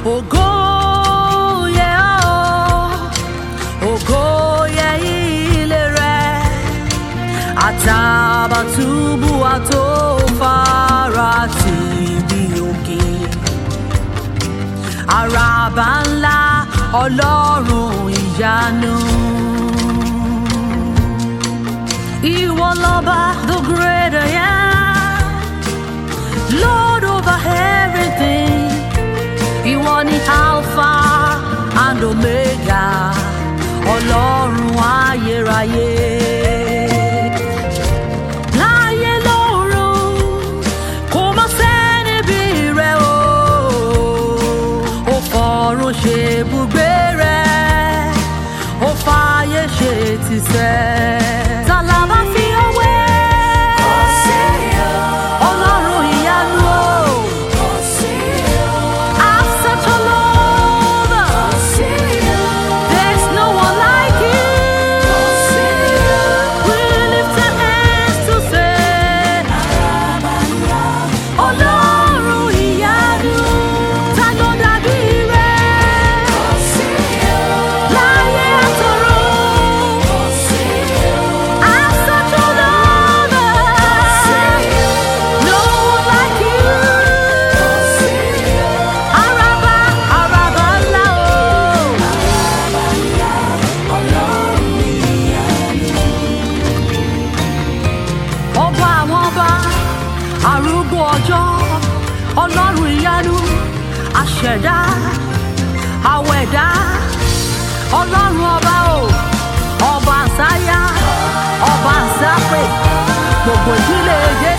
ògo yẹ ọ́ ògo yẹ ilé rẹ àtàbàtúbù àtòfara tì bí òkè àràbà ńlá ọlọ́run ìyanu. Ìwọ lọ́ba the great I am, Lord over everything. Ìwọ ni Alpha and Omega, ọlọ́run ayérayé. Láyé lọ́run, kò má sẹ́ni bí rẹ o. Ó fọ̀run ṣe ibùgbé rẹ̀, ó fààyè ṣe tìsẹ̀. Ta la bá fi ọwé? Ọlọ́run ìyanu o. I've such a love. There's no one like you. We lift our hands to say, Ọlọ́run ìyanu, ta ló dàbí rẹ̀? Láyé àtọ̀run, I've such a love. No one like you. Araba, araba ńlá o. Ọba àwọn ọba, arúgbó ọjọ́, ọlọ́run ìyanu, aṣẹ̀dá, àwẹ̀dá, ọlọ́run ọba o, ọba àsáyá, ọba àsápè, gbogbo ìdílé Jésù.